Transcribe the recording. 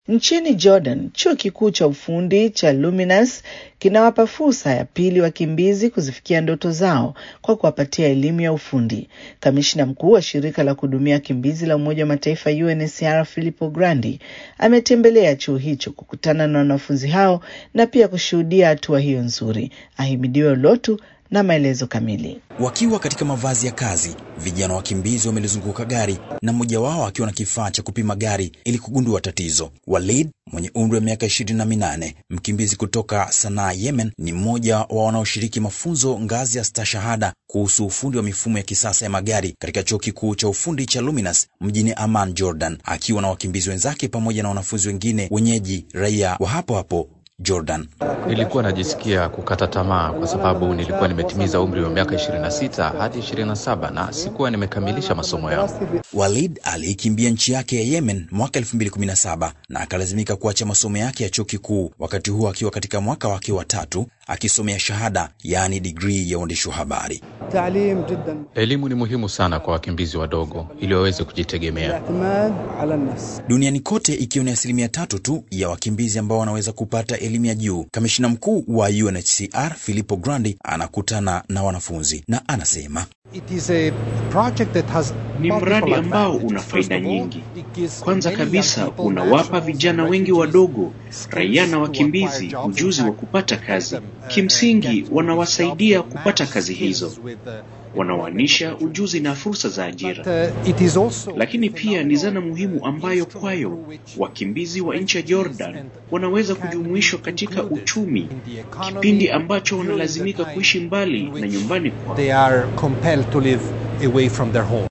Nchini Jordan, chuo kikuu cha ufundi cha Luminus kinawapa fursa ya pili wakimbizi kuzifikia ndoto zao kwa kuwapatia elimu ya ufundi. Kamishna mkuu wa shirika la kuhudumia wakimbizi la Umoja wa Mataifa UNHCR Filippo Grandi ametembelea chuo hicho kukutana na wanafunzi hao na pia kushuhudia hatua hiyo nzuri. Ahimidiwe Lotu na maelezo kamili. Wakiwa katika mavazi ya kazi, vijana wakimbizi wamelizunguka gari na mmoja wao akiwa na kifaa cha kupima gari ili kugundua tatizo. Walid mwenye umri wa miaka ishirini na minane, mkimbizi kutoka Sanaa, Yemen, ni mmoja wa wanaoshiriki mafunzo ngazi ya stashahada kuhusu ufundi wa mifumo ya kisasa ya magari katika chuo kikuu cha ufundi cha Luminus mjini Amman, Jordan, akiwa na wakimbizi wenzake pamoja na wanafunzi wengine wenyeji raia wa hapo hapo Jordan. Nilikuwa najisikia kukata tamaa kwa sababu nilikuwa nimetimiza umri wa miaka 26 hadi 27 na sikuwa nimekamilisha masomo yangu. Walid aliikimbia nchi yake ya Yemen mwaka 2017 na akalazimika kuacha masomo yake ya chuo kikuu, wakati huo akiwa katika mwaka wake wa tatu akisomea shahada, yaani digrii ya uandishi wa habari. Elimu ni muhimu sana kwa wakimbizi wadogo ili waweze kujitegemea. Duniani kote ikiwa ni asilimia tatu tu ya wakimbizi ambao wanaweza kupata elimu ya juu. Kamishina mkuu wa UNHCR Filippo Grandi anakutana na wanafunzi na anasema ni mradi ambao una faida nyingi. Kwanza kabisa, unawapa vijana wengi wadogo, raia na wakimbizi, ujuzi wa kupata kazi. Kimsingi, wanawasaidia kupata kazi hizo, wanawanisha ujuzi na fursa za ajira. Lakini pia ni zana muhimu ambayo kwayo wakimbizi wa nchi ya Jordan wanaweza kujumuishwa katika uchumi, kipindi ambacho wanalazimika kuishi mbali na nyumbani kwao.